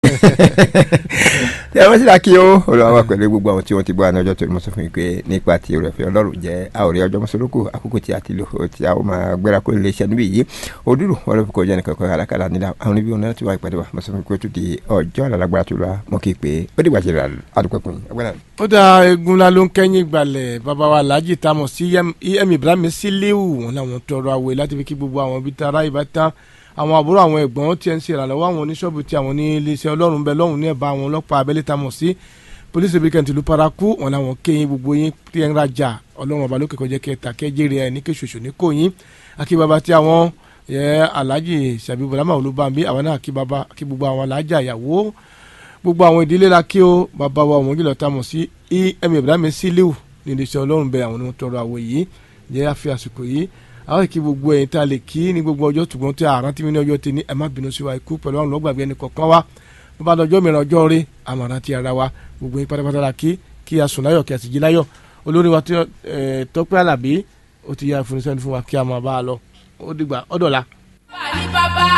ẹ wọ́n sì dá kí ó olùwà wà pẹ̀lú gbogbo àwọn tí wọ́n ti bọ́ àná ọjọ́ tó ní mo sọ fún yín pé nípa ti orí ọ̀fẹ́ ọlọ́run jẹ́ àwòrán ọjọ́ mọ́sọ́lókù àkókò tí a ti lò ó tí a ó máa gbéra kó lè ṣe níbí yìí òdúró wọn ló fi kọjá nìkan kan alákàlà nílà àwọn oníbí wọn láti wá ìpàdé wa mo sọ fún yín pé ó tún di ọjọ́ àlágbára tó lọ mọ́ kí pé ó dìgbà ṣe àdúpẹ́kùn yín ó dá egun la ló ń kẹ́yìn gbalẹ̀ bàbá wa alhaji tamọ̀ sí em ibrahim síléwu wọn làwọn tọrọ àwẹ̀ láti fi kí gbogbo àwọn ibi tara ìbátan àwọn àbúrò àwọn ẹ̀gbọ́n tí ẹ ń ṣe ìrànlọ́wọ́ àwọn oníṣọ́ọ̀bù tí àwọn ní iléeṣẹ́ ọlọ́run bẹ lọ́hùn ní ẹ̀bá àwọn ọlọ́pàá abẹ́lé tamọ̀ sí polisi brigade tìlú paraku wọn làwọn kéyìn gbogbo yín tí ẹ ń rajà ọlọ́run ọba lókè kọjá kẹta kẹjẹrẹ ẹ ní kéṣoṣo ní kòyìn akí baba tí àwọn yẹ alhaji sàbí bọlámà olúbàmí àwọn náà kí baba kí gbogbo àwọn alájà ìyàwó gbogbo àwọn ìdílé la kí o bàbá wa ọmọ gílọ̀ tamọ̀ sí em ibrahim sílíù ní iléeṣẹ́ ọlọ́run bẹ àwọn ní wọn tọrọ àwọ̀ yìí jẹ́ àfi àsìkò yìí àwọn kí gbogbo ẹ̀yin tá a lè kí ní gbogbo ọjọ́ tùgbọ́n tí àrùn tí mi ní ọjọ́ tẹ ní ẹ má bínú sí wa ikú pẹ̀lú àwọn ọlọ́gbàgbé ẹni kọ̀ọ̀kan wa bó bá lọ́jọ́ mìíràn ọjọ́ rí àmọ̀ràn ti ara wa gbogbo yín pátápátá la kí kí a sùn láyọ̀ kí a sì jí láyọ̀ olórí wa Tọ́pẹ́ Àlàbí ó ti yá ìfúnisẹ́ni fún wa kí a máa bá a lọ ó dìgbà ọ̀dọ̀la. bá a ní bàbá